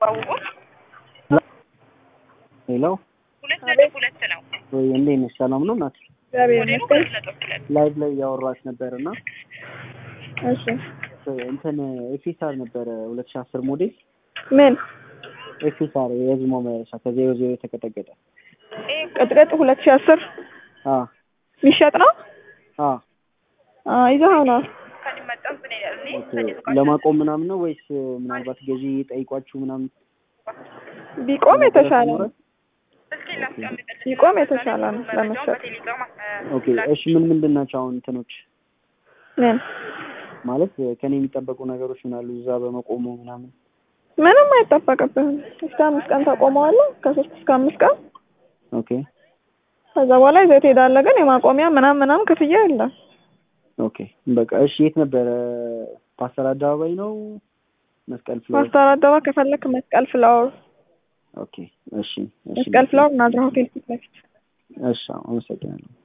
ባውቁ ሄሎ ሁለት ነጥብ ሁለት ነው። ወይ እንዴት ነሽ? ሰላም ነው እናት? እግዚአብሔር ሞዴሉ ይመስገን። ሁለት ነጥብ ሁለት ላይቭ ላይ እያወራች ነበር እና እሺ እንትን ኤፊሳር ነበረ ሁለት ሺህ አስር ሞዴል ምን ኤፊሳር የህዝብ ማመላለሻ ከዜሮ ዜሮ የተቀጠቀጠ ቅጥቅጥ ሁለት ሺህ አስር አ የሚሸጥ ነው አ አ ይዘኸው ነው ከሊመጣም ብን ይላል እኔ ኦኬ ለማቆም ምናምን ነው ወይስ ምናልባት ገዢ ጠይቋችሁ ምናምን ቢቆም የተሻለ ነው እስኪ ላስቀምጥልሽ ቢቆም የተሻለ ነው መረጃውን ለመሸጥ በቴሌግራም ኦኬ እሺ ምን ምንድን ናቸው አሁን እንትኖች ምን ማለት ከኔ የሚጠበቁ ነገሮች ምን አሉ እዛ በመቆሙ ምናምን ምንም አይጠበቅብህም እስከ አምስት ቀን ታቆመዋለህ ከሶስት እስከ አምስት ቀን ኦኬ ከዛ በኋላ ይዘህ ትሄዳለህ ግን የማቆሚያ ምናምን ምናምን ክፍያ የለም ኦኬ በቃ እሺ የት ነበረ ፓስተር አደባባይ ነው መስቀል ፍሎር ማስተር አደባባይ ከፈለክ መስቀል ፍላወር ኦኬ እሺ እሺ መስቀል ፍላወር ናዝራ ሆቴል ፊት ለፊት እሺ አመሰግናለሁ